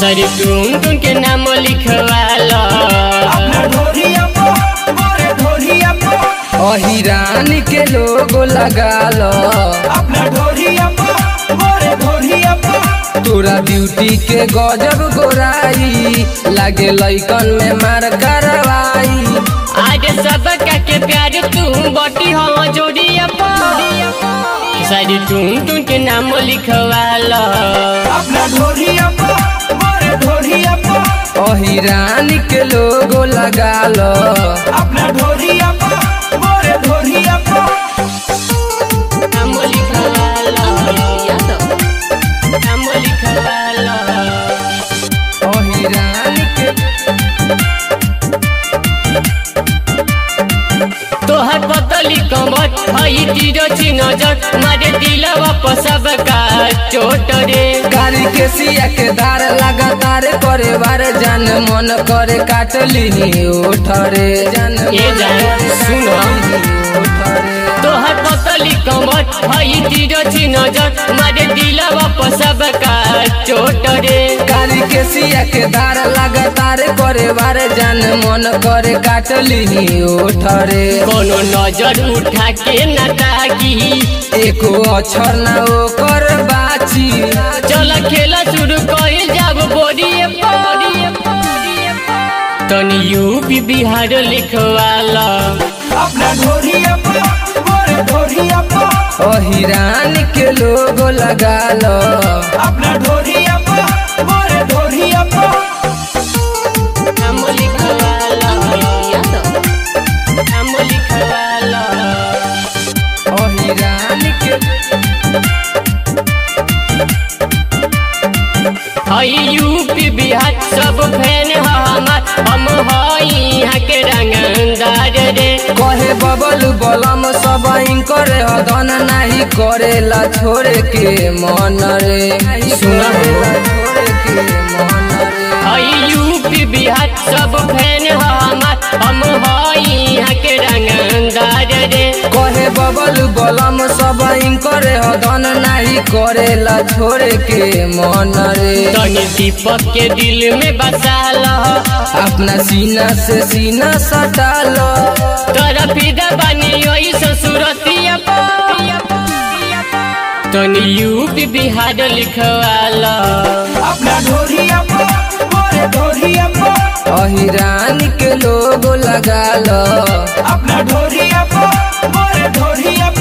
खेसारी टून टून के नाम लिखवाला अपना ढोरिया पो मोरे ढोरिया पो अहिरान के लोगो लगा लो अपना ढोरिया पो मोरे ढोरिया पो तोरा ब्यूटी के गजब गोराई लागे लइकन में मार करवाई आज सब के प्यार तू बटी हम जोड़िया खेसारी टून टून के नाम लिखवाला अपना ढोरिया पो मोरे ढोरिया पो अहिरान के लोगो लगा लो अपना ढोरिया पो मोरे ढोरिया पो नाम लिखवाला नाम लिखवाला अहिरान के तोहर पतली कमर हई तीरो छी नजर मारे दिलवा पर सबका चोट रे कारी के सिया के दार लगातार करे बार जान मन करे काटली उठरे जान ए जान, सुनो। उठरे तोहर पतली कमर हई तीरो छी नजर मारे दिलवा पर सबका चोट रे कारी के सिया के धार लगातार करे बार जान मन करे काटली उठरे कोनो नजर उठा के न ताकी एको अक्षर ना ओकर बाची चल खेला शुरू कइल जाब बोरिए बोरिए तनी यूपी बिहार लिखवाला अपना ढोरिया पो मोरे ढोरिया पो अहिरान के लोगो लगा लो अपना ढोरिया पो मोरे ढोरिया पो नाम लिखवाला नाम लिखवाला अहिरान के हई यूपी बिहार सब फैन ह हमार हम हई यहाँ के रंगदार रे कहे बबल बलम सब करे हदन नाही करेला छोड़े के मन रे सुना हो। छोड़े के मन रे हई यूपी बिहार सब फैन ह हमार हम हई यहाँ के रंगदार रे कहे बबल बलम सब करे हदन नाही करेला छोड़े के मन रे तनी दीपक के दिल में बसाला अपना सीना से सीना सटा लो तोरा फिदा बानी ओई ससुरतिया तनी यूपी बिहार लिखवाला अपना ढोरिया पो मोरे ढोरिया पो अहिरान के लोगो लगा लो अपना ढोरिया पो मोरे ढोरिया